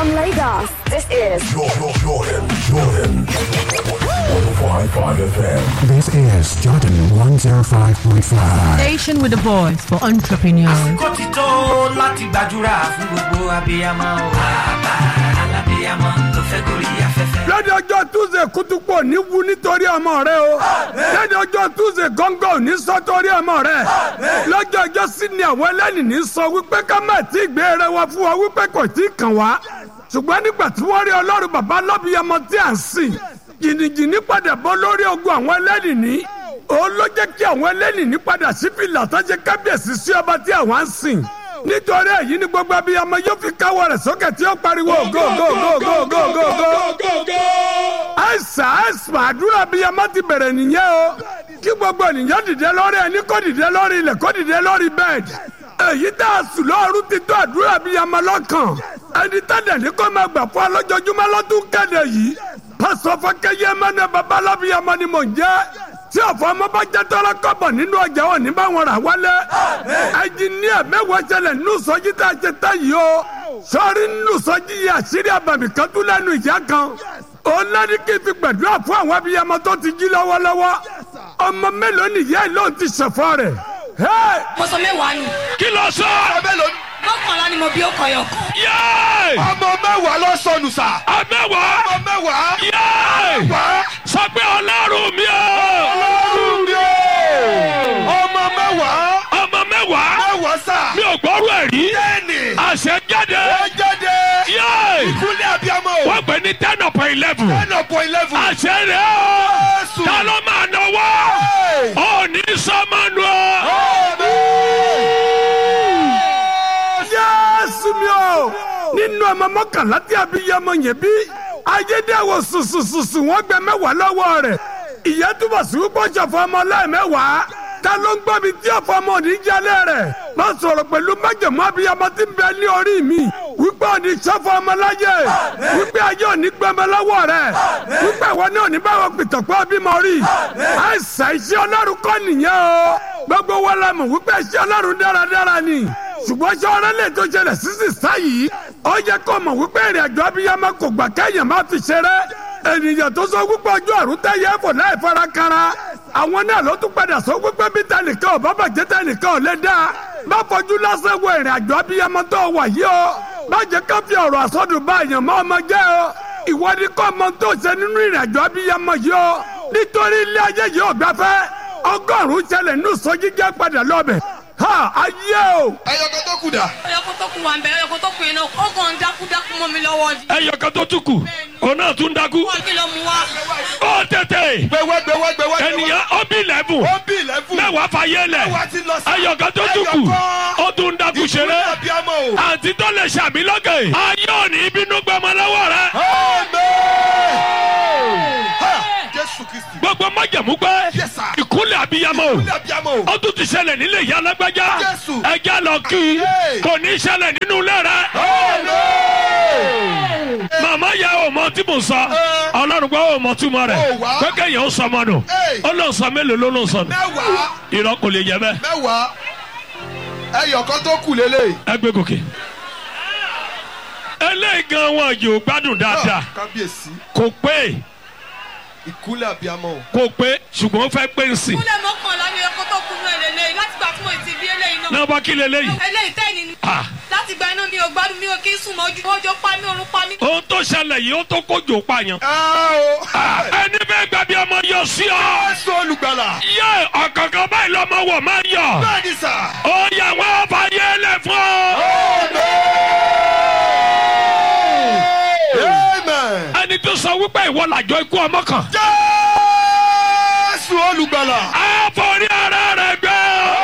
From Lagos, this is Jordan, Jordan, Jordan. 105.5 FM. This is Jordan 105.5. Station with a voice for entrepreneurs. àsìkò ti tó láti gbàdúrà fún gbogbo abiyamọ o. bàbá alábiyamọ tó fẹ́ gorí afẹ́fẹ́. lọ́dọ̀ ọjọ́ túnṣe kútúpọ̀ ní wu nítorí ọmọ rẹ o lọ́dọ̀ ọjọ́ túnṣe gángan ò ní sọ torí ọmọ rẹ lọ́jọ́ ọjọ́ sí ni àwọn ẹlẹ́ni ní sọ wípé ká má tí ì gbé rẹ wá fún wa wípé kò tí ì kàn wá ṣùgbọ́n nígbà tí wọ́n rí ọlọ́run bàbá lọ́bìyamọ tí à ń sìn jìnnìjìnnì padà bọ́ lórí ogun àwọn ẹlẹ́ni ní òun ló jẹ́ kí àwọn ẹlẹ́ni ní padà sí fìlà tó ṣe kábíyèsí sí ọba tí àwọn ń sìn nítorí èyí ni gbogbo abiyamọ yóò fi káwọ́ rẹ̀ sókè tí ó pariwo go go go go go go go àìsàn àìsàn àdúrà abiyamọ ti bẹ̀rẹ̀ nìyẹn o kí gbogbo ènìyàn dìde lórí ẹni kó dìde lórí ilẹ̀ kó dìde lórí bẹ́ẹ̀dì èyí tá a sùn lọ́ọ̀rù ti tó àdúrà abiyamọ lọ́kàn ẹni tẹ́lẹ̀ ní kó máa gbà fún alójoojúmọ́ lọ́dún kéde yìí pásọ fọkẹyẹ mẹ́nà babalábíyamọ ni mò ń jẹ́ tí ọ̀fọ̀ ọmọ bá jẹ́ tọ́lá kọ́bọ̀ nínú ọjà wọn ní báwọn rà wálé ẹnjìníà mẹ́wàá ṣẹlẹ̀ nínú sọ́jí tá a ṣe tá yìí o sọ́ọ́rí nínú sọ́jí yìí àṣírí àbàmì kan tún lẹ́nu ìyá kan òun lẹ́ni kí n fi gbàdúrà fún àwọn abiyamọ tó ti jí lọ́wọ́lọ́wọ́ ọmọ mélòó nìyá ẹ̀ lóun ti ṣẹ̀fọ́ rẹ̀ Hey! mo sọ mẹ́wàá nù. kí ló sọ. mọ́kànlá ni mo bí ó kọyọ̀ kan. yéé ọmọ mẹ́wàá ló sọnù sà. amẹ́wàá ọmọ mẹ́wàá. yéé sọ pé ọlọ́run mi o ọlọ́run mi o. ọmọ mẹ́wàá. ọmọ mẹ́wàá mẹ́wàá sà. mi ò gbọ́rú ẹ̀ rí bẹ́ẹ̀ni. àṣẹ jáde ẹ jáde. yéé ìkúlẹ̀ abiyamọ o. wọ́n pè ní ten upon eleven ten upon eleven. àṣẹ rẹ̀ o Jésù. ta ló máa náwó Hey! ò ní sọ́mọ́nù o. Jésù mi o nínú ọmọ mọ́kànlá tí abiyamọ yẹn bí ayédèwò sùsùsùsù wọ́n gbẹ mẹ́wàá lọ́wọ́ rẹ̀ ìyá túbọ̀ sí wípé ṣọ̀fọ̀ ọmọ lẹ́ẹ̀mẹ́wàá ta ló ń gbọ́ mi tí ọ̀fọ̀ ọmọ òní jalè rẹ̀ má sọ̀rọ̀ pẹ̀lú májèmú abiyamọ tí ń bẹ ní orí mi wípé òní ṣọ̀fọ̀ ọmọ láyé wípé ayé òní gbẹmọ lọ́wọ́ rẹ̀ wípé ìwọ ní òní báwọn pìtọ̀pọ̀ bímọ rí àìsàn iṣẹ́ ọlọ́run kọ́ nìyẹn o gbogbo wọn la mọ̀ wípé iṣẹ́ ọlọ́run dáradára ni ṣùgbọ́n ṣé ọ̀rẹ́ lè tó ṣẹlẹ̀ sísì sáyìí ó yẹ kó mọ̀ wípé ìrìn àjò abiyamọ kò gbà kẹ́yìn má fi ṣeré ènìyàn tó sọ wípé ọjọ́ àrùn tẹ́yẹ fò láì fara kanra àwọn náà ló tún padà sọ wípé bí tẹnìkan ò bá bàjẹ́ tẹnìkan ò lè dá má fojú lásán wo ìrìn àjò abiyamọ tó wà yìí o má jẹ́ ká fi ọ̀rọ̀ àsọdùn bá èèyàn mọ́ ọmọ jẹ́ o ìwọ ni kò mọ tó ṣe nínú ìrìn àjò abiyamọ yìí o nítorí ilé ayé yìí ò gbafẹ́ ọgọ́rùn-ún ṣẹlẹ̀ nínú sọ́jí jẹ́ padà lọ́bẹ̀ ha ayé o. ẹyọkọ tó kù dà. ọyọkọ tó kù wà ń bẹ ọyọkọ tó kù yẹn náà ó kàn ń dákú dákú mọ́ mi lọ́wọ́ ni. ẹyọ kan tó tún kù òun náà tún dákú wọ́n kí ló mú wá. ó tètè gbẹwẹ gbẹwẹ gbẹwẹ. ènìyàn ó bí lẹ́bù ó bí ilẹ̀kùn. mẹ́wàá fàyè lẹ̀ mẹ́wàá ti lọ sí. ẹyọ kan tó tún kù ó tún dákú ṣeré ìkúlẹ̀ abiyamọ o. àǹtí tó lè ṣàmì lókè ayé òní bínú gbọmọ lọ́wọ́ rẹ Amen. Ha! Jésù Kristi. gbogbo májẹ̀mú pé Yes, sir. ìkúnlẹ̀ abiyamọ o Ìkúlẹ̀ abiyamọ o. ó tún ti ṣẹlẹ̀ nílé ìyá alágbájá Jésù. ẹjẹ́ lọ kí Hey. kò ní ṣẹlẹ̀ nínú ilé rẹ Amen. màmá ya ọmọ tí mo sọ Eh. ọlọ́run gbọ́ ọmọ túmọ̀ rẹ̀ Oh, wow. pé kéèyàn ó sọmọ nù Hey. ó lọ sọ mélòó ló ló sọ nù Mẹ́wàá. irọ́ kò lè yẹ bẹ́ẹ̀ Mẹ́wàá. Ẹyọkọ tó kù lélẹ̀. ẹ gbé gòkè eléyìí gan wọn yóò gbádùn dáadáa Kábíyèsí. kò pé Ìkúlẹ̀ abiyamọ o. kò pé ṣùgbọ́n ó fẹ́ pé ń sìn kúlẹ̀ mọ́kànlá ni ọyọkọ tó kù náà lélẹ́yìn láti gbà tí mo ti bí eléyìí náà. náà bá kí leléyìí eléyìí tẹ́ni ni. Ah. láti gba iná mi ò gbádùn mi ò kí ń sùn mọ́jú ọjọ́ pa mí orun pa mí. ohun tó ṣẹlẹ̀ yìí ó tó kójò pààyàn Ẹ o. Ah, ẹni bẹ́ẹ̀ gbàbí ọmọ yọ sí ọ Jésù olùgbàlà. yẹ ọ̀kọ̀ọ̀kan báyìí lọ́mọ wọ̀ máa yọ Bẹ́ẹ̀ni sà. ó yà wọ́n fàyè lẹ̀ fún ọ. Amen. ẹni tó sọ wípé ìwọ làjọ ikú ọmọ kan Jésù olùgbàlà. á forí ara rẹ̀ gbé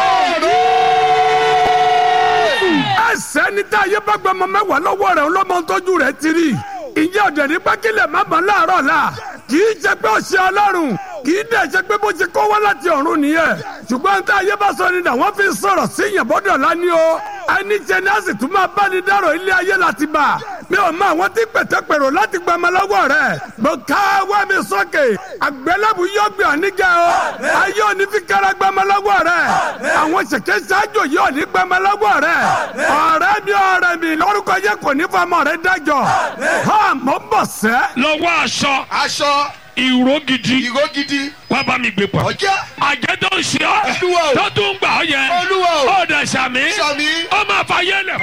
ẹsẹ̀ ní tá a yé bá gba ọmọ mẹ́wàá lọ́wọ́ rẹ̀ ọlọ́mọ tọ́jú rẹ̀ ti rí ìyá ọ̀dẹ̀ ní pákílẹ̀ má bọ̀ láàárọ̀ la kì í ṣe pé ó ṣe ọlọ́run kì í dẹ̀ ṣe pé bó ṣe kó wá láti ọ̀run nìyẹn ṣùgbọ́n tá a yé bá sọ ni dà wọ́n fi sọ̀rọ̀ sí yẹn bọ́dọ̀ lání o ẹni jẹ ní a sì tún máa bá ní dárò ilé ayé láti bà mi ò mọ àwọn tí pẹ̀tẹ́pẹ̀rọ láti gba ọmọ lọ́wọ́ rẹ̀ mo ká wá mi sókè àgbélébù yóò gbé ọ̀nígẹ̀ o ayé òní fi kára gba ọmọ lọ́wọ́ rẹ̀ àwọn ṣèké ṣáájú yóò ní gba ọmọ lọ́wọ́ rẹ̀ ọ̀rẹ́ mi ọ̀rẹ́ mi lórúkọ yẹ kò kò ní fọmọ rẹ dájọ́ ha mọ̀ ń bọ̀ sẹ́. lọ́wọ́ aṣọ aṣọ ìró gidi ìró gidi wá bá mi gbé pọ̀. ọjà àjẹ́ tó ń ṣe ọ́ Olúwa o. tó tún gbà ọ́ yẹn Olúwa o. ó dẹ̀ sàmí sàmì ó máa fa yẹlẹ̀.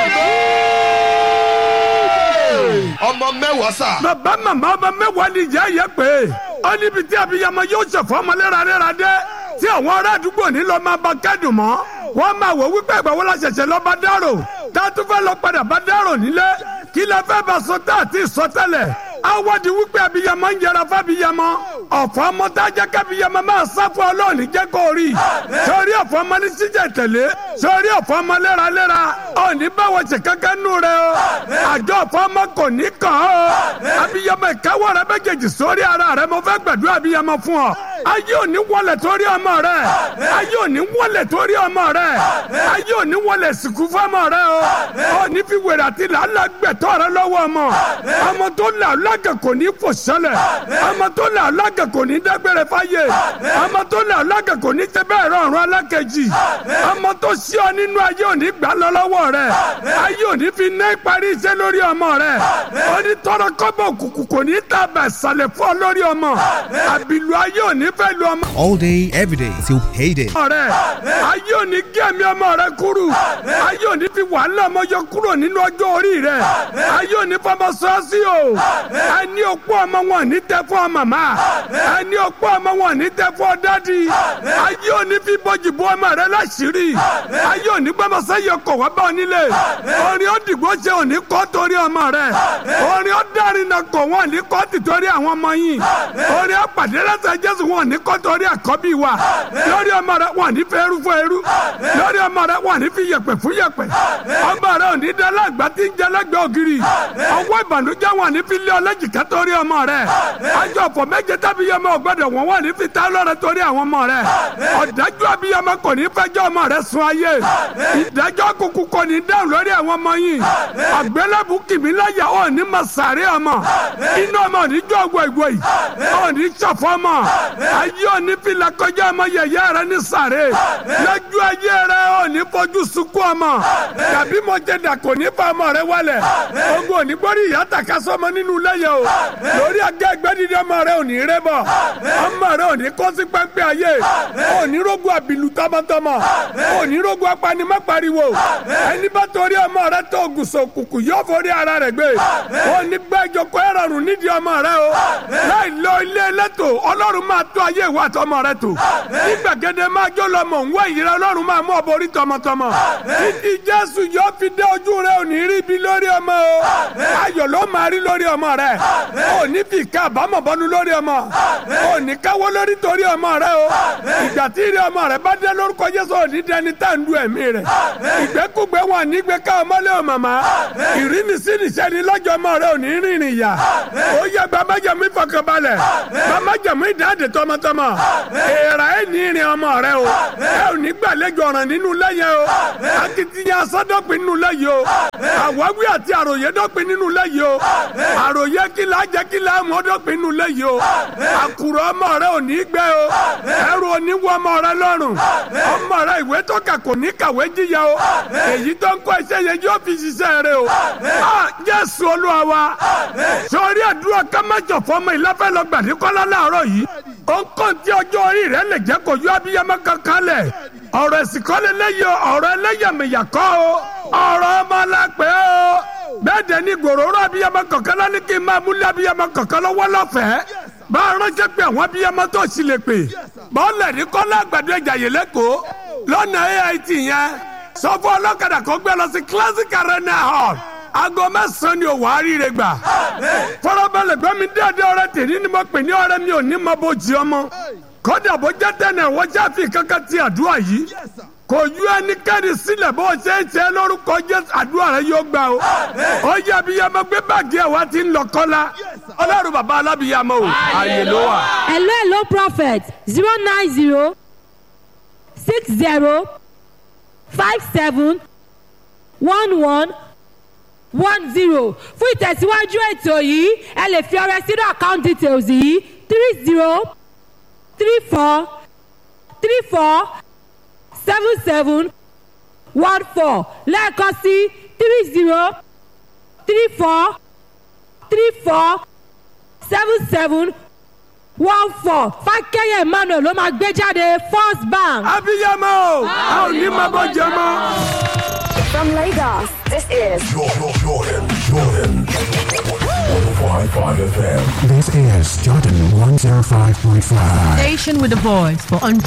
ọmọ mẹ́wàá sà bàbá màmá ọba mẹ́wàá ni ìyá yẹ pé ó níbi tí abiyamọ yóò ṣẹ̀fọ́ ọmọ léraléra dé tí àwọn ará àdúgbò ní lọ́ọ́ máa bá kẹ́dùn mọ́ wọ́n máa wò wípé ìgbà wo la ṣẹ̀ṣẹ̀ lọ́ọ́ bá dárò tá a tún fẹ́ lọ padà bá dárò nílé kí la fẹ́ bá sọ tá àti sọ tẹ́lẹ̀ awọ́di wípé abiyamọ ń yẹra fábiyamọ ọ̀fọ̀ ọmọ tá a jẹ́ kábiyamọ máa sá fún ọlọ́ọ̀ni jẹ́ kó rí sórí ọ̀fọ̀ ọmọ ní síjẹ̀ tẹ̀lé sórí ọ̀fọ̀ ọmọ léraléra ọ̀ní báwo ṣe kankan nù rẹ o àjọ ọ̀fọ̀ ọmọ kò ní kàn ọ́ abiyamọ ìkáwọ́ rẹ méjèèjì sórí ara rẹ mo fẹ́ gbàdúrà abiyamọ fún ọ ayé òní wọlé torí ọmọ rẹ ayé òní wọlé torí ọmọ rẹ ayé òní wọlé sìnkú fún ọmọ rẹ o òní fi wèrè àti làálàá gbẹ̀tọ́ rẹ lọ́wọ́ ọmọ ọmọ tó là lágà kò ní fò sẹ́lẹ̀ ọmọ tó là lágà kò ní dágbére fáyé ọmọ tó là lágà kò ní tẹ bẹ́ẹ̀ rọrùn alákejì ọmọ tó sí ọ nínú ayé òní gbà lọ lọ́wọ́ rẹ ayé òní fi ná ìparí iṣẹ́ lórí ọmọ rẹ òní tọrọ kọ́bọ̀ òkùnkùn kò ní tàbẹ̀ sàlẹ̀ fún ọ lórí ọmọ àbìlú ayé òní fẹ́ lu ọmọ all day, every day till payday. ọmọ rẹ ayé òní gé ẹ̀mí ọmọ rẹ kúrú ayé òní fi wàhálà ọmọ yọ kúrò nínú ọjọ́ orí rẹ ayé òní fọmọ sọ́ọ́sì o ẹni òpó ọmọ wọn ní tẹ fún ọ màmá ẹni òpó ọmọ wọn ní tẹ fún ọ dádì ayé òní fi bọ́jì bọ́ ọmọ rẹ láṣìírí ayé òní gbọ́mọ sẹ́yìn ọkọ̀ wá bá ọ nílé orin ó dìgbò ṣe òní kọ́ torí ọmọ rẹ orin ó dárin náà kọ̀ wọ́n ní kọ́ tìtorí àwọn ọmọ yìí orin ó pàdé lẹ́sẹ̀ jésù wọn ní kọ́ torí àkọ́bí wa lórí ọmọ rẹ wọn ní fẹ́ eru fún eru lórí ọmọ rẹ wọn ní fi yẹ̀pẹ̀ fún yẹ̀pẹ̀ ọmọ rẹ ò ní dá lágbá tí ń jẹ lẹ́gbẹ̀ẹ́ ògiri ọwọ́ ìbànújẹ́ wọn ní fi lé ọlẹ́jìká torí ọmọ rẹ àjọ ọ̀pọ̀ méje tábíyẹmọ ọgbọ́dọ̀ wọn wọn ní fi tá lọ́rẹ torí àwọn ọmọ rẹ ọ̀dájú abiyamọ kò ní fẹjọ́ ọmọ rẹ sun ayé ìdájọ́ kúkú kò ní dáhùn lórí àwọn ọmọ yìí àgbélébù kìmí láyà ọ̀ ní ma sàárè ọmọ inú ọmọ ní jọ ọgbọ ìgbọ yìí ọ̀ ní sọ̀fọ́ ọmọ ayé ọ̀ ní fìlà kọjá ọmọ yẹ̀yẹ́ rẹ ní sàárè lójú ayé rẹ ọ̀ ní fojú sunkún ọmọ tàbí mo jẹ dà kò ní fa ọmọ rẹ wálẹ̀ ogun òní gbórí ìyá tàka sọmọ nínú lẹ́yìn o lórí agá ẹgbẹ́ dídí ọmọ rẹ ò ní rẹ bọ̀ ọmọ rẹ ò ní kó sí pẹ́ńpẹ́ ayé ò ní rógun àbìlú tọmọtọmọ ò ní rógun apanimọ́pariwo ẹni bá torí ọmọ rẹ tó gùsọ̀ òkùnkùn yóò forí ara rẹ gbé ò ní gbẹ́ ìjókòó ẹ̀rọ̀rùn nídìí ọmọ rẹ o láì lọ ilé ẹlẹ́tò ọlọ́run máa tó ayé ìwà àtọmọ rẹ tó nígbàgede máa jó lọmọ òun wá ìyẹrẹ ọlọ́run máa mú ọ borí tọmọtọmọ títí jésù yóò fi dé ojú rẹ ò ní rí ibi lórí ọmọ o ayọ̀ ló máa rí lórí ọmọ rẹ ò ní fi ká àbámọ̀ bọ́nu lórí ọmọ ò ní káwọ́ lórí torí ọmọ rẹ o ìgbà tí ìrì ọmọ rẹ bá dé lórúkọ jésù ò ní dẹni tá à ń du ẹ̀mí rẹ ìgbẹ́kùgbẹ́ wọn ní gbé ká ọmọlé o màmá ìrínisínisẹ́ ni lọ́jọ́ ọmọ rẹ ò ní rìnrìn yà ó yẹ gbàmájẹ̀mú ìfọkànbalẹ̀ gbàmájẹ̀mú ìdáǹdè tọmọtọmọ èèrà ẹ̀ ní ìrìn ọmọ rẹ o ẹ ò ní gbàlejò ọ̀ràn nínú lẹ́yìn o akitiyan asọ́dọ̀pin nínú lẹ́yìn o àwáwí àti àròyé dọ́pin nínú lẹ́yìn o àròyé kìlá jẹ́ kìlá mọ́ dọ́pin nínú lẹ́yìn o àkùrọ̀ ọmọ rẹ ò ní gbẹ o ẹrù ò ní wọ ọmọ rẹ lọ́rùn ọmọ rẹ ìwé tó kà kò ní kàwé jíya o èyí tó ń kọ́ iṣẹ́ yẹn yóò fi ṣiṣẹ́ rẹ o a Jésù Olúwa wa sọrí àdúrà kámájọ fọmọ ìlàfẹ́ lọ gbàdúkọ́lá láàárọ̀ yìí ó ń kàn tí ọjọ́ orí rẹ lè jẹ́ kó yọ abiyamọ kankan lẹ̀ ọ̀rọ̀ ẹ̀sìn kọ́ lé lẹ́yìn ọ̀rọ̀ ẹlẹ́yàmẹ̀yà kọ́ o ọ̀rọ̀ ọmọ lápẹ́ o bẹ́ẹ̀ dẹ̀ ni gbòòrò abiyamọ kankan lọ ní kí n máa múlẹ̀ abiyamọ kankan lọ́wọ́ lọ́fẹ̀ẹ́ bá a ránṣẹ́ pé àwọn abiyamọ tó sì lè pè bọ́ọ̀lù ní kọ́lá àgbàdo ẹ̀jà yìí lẹ́kọ̀ọ́ lọ́nà AIT yẹn sọ fún ọlọ́kadà kó gbé lọ sí classic arena hall aago mẹ́sàn-án ni òwò àríire gbà fọlọ́bẹ̀lẹ̀ gbẹ́mi déédéé ọ̀rẹ́ tèmi ni mo pè ní ọ̀rẹ́ mi ò ní mọ bó jí ọmọ kódà bó jẹ́ tẹ̀lé wọ́n jáfi kankan ti àdúrà yìí kò yú ẹnikẹ́ni sílẹ̀ bó ṣe é ṣe lórúkọ jésù àdúrà rẹ yóò gbà o ó yẹ abiyamọ gbé báàgì ẹ̀ wá ti ń lọ kọ́lá ọlọ́run bàbá alábìyamọ o ààyè ló wà. hello hello prophet zero nine zero six zero five seven one one one zero fún ìtẹ̀síwájú ètò yìí ẹ lè fi ọrẹ sínú account details yìí three zero three four three four seven seven one four lẹ́ẹ̀kan sí three zero three four three four seven seven one four fákẹ́yẹ̀ emmanuel ló máa gbé jáde first bank. abiyamọ o a ò ní máa bọ jẹ mọ. From Lagos, this is Jordan, Jordan, Jordan. 105.5 FM. This is Jordan 105.5. Station with a voice for entrepreneurs.